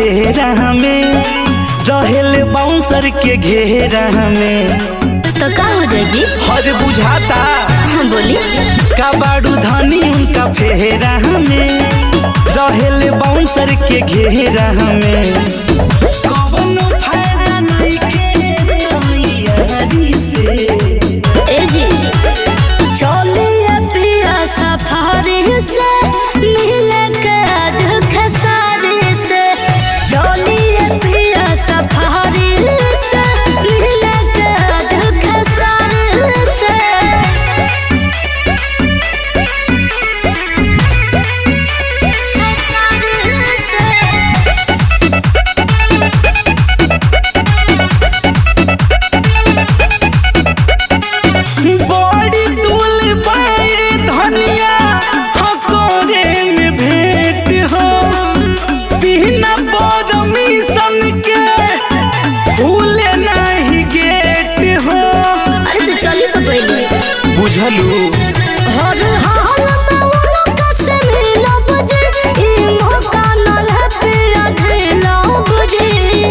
फेरा में रहेले बाउंसर के घेरा में तो का हो जाए जी हर बुझाता हाँ बोली का बाड़ू धनी उनका फेरा में रहेले बाउंसर के घेरा में कवनो फायदा नइखे तैयारी से ए जी चलिए पिया सफारी से मिले के आज खसारी से चलिए पिया सफारी से मिले के आज खसारी से खसारी से बड़ी दूल बाए धनिया हकोरे में भेंट हो बिना परमिशन के भूले नहीं गेट हो अरे तो चली तो पहले बुझलू हर हाल में उनका से मिलो बुझे ई मौका न ले पिया ढेलो बुझे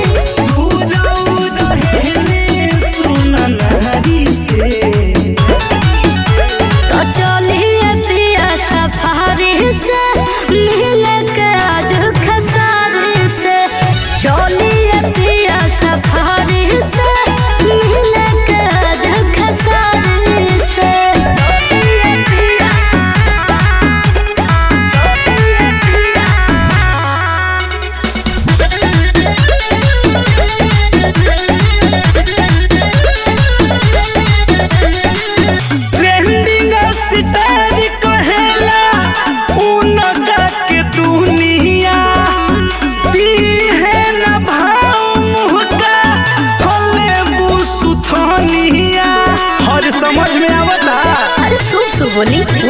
तो चलिए पिया सफारी से मिले के आज खसारी से चलिए पिया सफारी से मिले के आज खसारी से चलिए पिया चलिए पिया ट्रेंडिंग स्टार कहेला उनका के दुनिया पीहे न भाव मुहका हले बुसुथनिया हर समझ में आवता अरे सुब सुब बोली